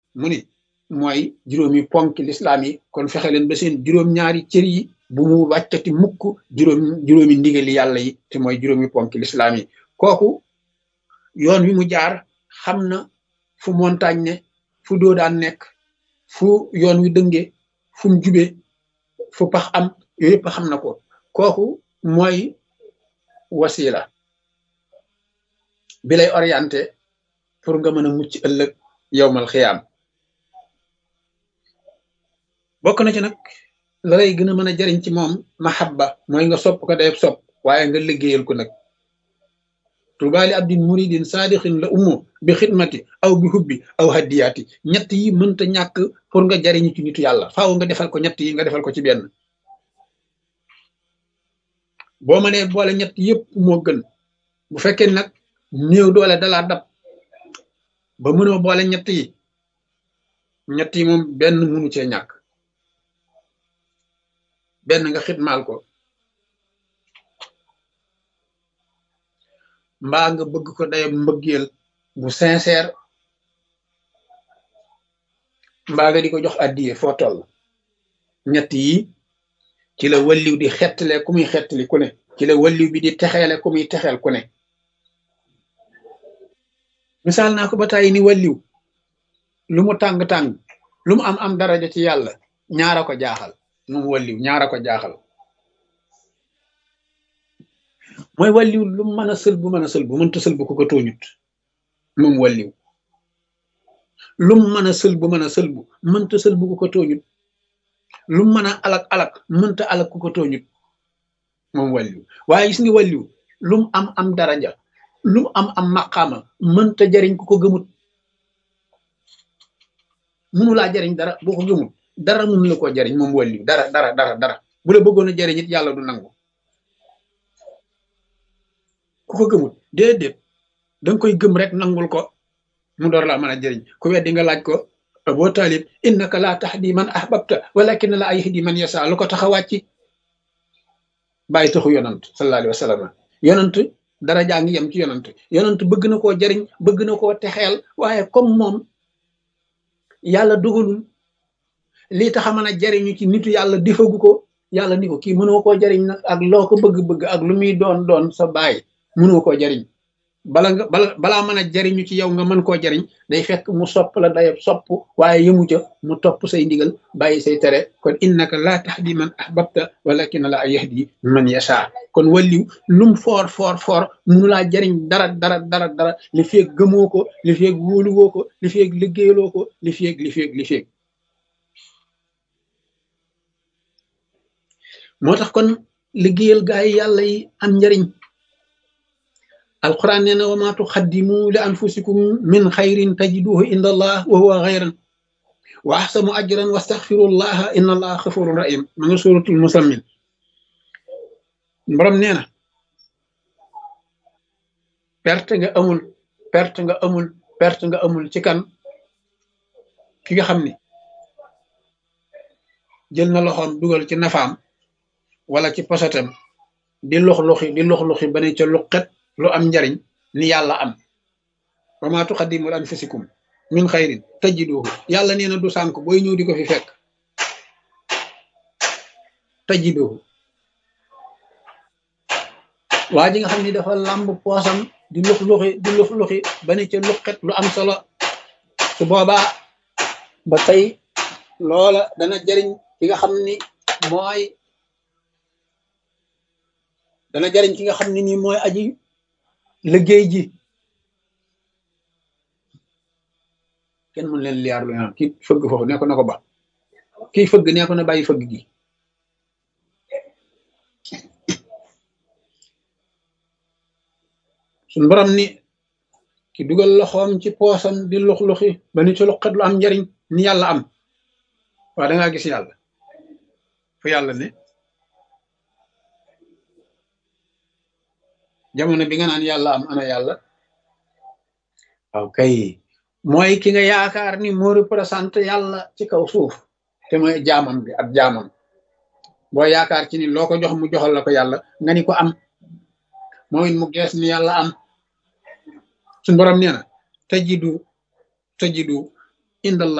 mu ni mooy juróomi ponki lislaam yi kon fexe leen ba seen juróom-ñaari cër yi bu mu wàccati mukk juróom juróomi ndigali yàlla yi te mooy juróomi ponki lislaam yi kooku yoon wi mu jaar xam na fu montagne ne fu doo daan nekk fu yoon wi dënge fu mu jube fu pax am yooyu yëpp xam na ko kooku mooy wasila bi lay orienté pour nga mën a mucc ëllëg yowmal xiyaam bokk na ci nag la lay gën a mën a jariñ ci moom mahabba mooy nga sopp ko dayeb sopp waaye nga liggéeyal ko nag tubaali abdin muridin saadixin la ummo bi xidmati aw bi hubbi aw haddiyaati ñett yi mënta ñàkk pour nga jariñu ci nitu yàlla faaw nga defal ko ñett yi nga defal ko ci benn boo mënee boole ñett yëpp moo gën bu fekkee nag néew doole dalaa dab ba mënoo boole ñett yi ñett yi moom benn mënu cee ñàkk benn nga xitmaal ko mbaa nga bëgg ko dayab mbëggeel bu sincère mbaa nga di ko jox addiye foo toll ñett yi ci la walliw di xettale ku muy xettali ku ne ci la walliw bi di texeele ku muy texeel ku ne misaal naa ko ba tàyyi ni walliw lu mu tàng-tàng lu mu am am daraja ci yàlla ñaara ko jaaxal moom walliw ñaara ko jaaxal mooy walliw lu mu mën a sël bu mën a sël bu mënta sël bu ko ko tooñut moom walliw lu mu mën a sël bu mën a sël bu mënta sël bu ko ko tooñut lu mu mën a alak alak mënta alak ku ko tooñut moom walliw waaye gis nga walliw lu mu am am daraja lu mu am am maqaama mënta jariñ ku ko gëmut mënu laa jariñ dara boo ko gëmut dara mënu la koo jariñ moom walliw dara dara dara dara bu la bëggoon a jariñ it yàlla du nangu ku ko gëmut déedéet danga koy gëm rek nangul ko mu door laa mën a jëriñ ku weddi nga laaj ko boo taalib innaka laa tahdi man ahbabta walakin la yahdi man yasa lu ko tax a wàcc bàyyi taxu yonant sallallahu alayhi wa sallam yonant dara jaa ngi yem ci yonant yonant bëgg na koo jëriñ bëgg na koo texeel waaye comme moom yàlla dugalul lii tax a mën a jëriñu ci nitu yàlla difagu ko yàlla ni ko kii mënoo koo jëriñ nag ak loo ko bëgg-bëgg ak lu muy doon doon sa baay mënoo koo jariñ bala nga bala balaa mën a jariñu ci yow nga mën koo jariñ day fekk mu sopp la day sopp waaye yëmu ca mu topp say ndigal bàyyi say tere kon innaka laa tahdi man ahbabta walakin la yahdi man yasha kon walliw lum foor foor foor munu laa jariñ dara dara dara dara li feeg gëmoo ko li feeg wóoluwoo ko li feeg liggéeyaloo ko li feeg li feeg li feeg moo tax kon liggéeyal gaa yi yàlla yi am njariñ alquran nee na wa ma tuqaddimu li anfusikum min xayrin tajiduhu inda allah wa huwa xayran wa axsanu ajran wastaxfirullaha inna allaha xafurun rahim ma nga suratul musammin borom nee na perte nga amul perte nga amul perte nga amul ci kan ki nga xam ni jël na loxoom dugal ci nafaam wala ci posatem di lux-luxi di lux-luxi ba ne ca luqet lu am njariñ ni yàlla am wa ma tuqaddimu li anfusikum min xayrin tajiduhu yàlla nee na du sànk booy ñëw di ko fi fekk tajiduhu waa ji nga xam ni dafa làmb poosam di lux-luxi di lux-luxi ba ne ca luqet lu am solo su boobaa ba tey loola dana jariñ ki nga xam ni mooy dana jariñ ki nga xam ne nii mooy aji liggéey ji kenn mën leen liyaar lu ñaan kii fëgg foofu nee ko na ko ba kii fëgg nee ko na bàyyi fëgg gi suñ borom ni ki dugal loxoom ci poosam di lux-luxi ba ni ci luqat lu am njariñ ni yàlla am waa da ngaa gis yàlla fu yàlla ne jamono bi nga naan yàlla am ana yàlla waaw kay mooy ki nga yaakaar ni moo représenté yàlla ci kaw suuf te mooy jaamam bi ab jaamam boo yaakaar ci ni loo ko jox mu joxal la ko yàlla nga ni ko am mooy mu gees ni yàlla am suñu borom nee na tajidu tajidu indallah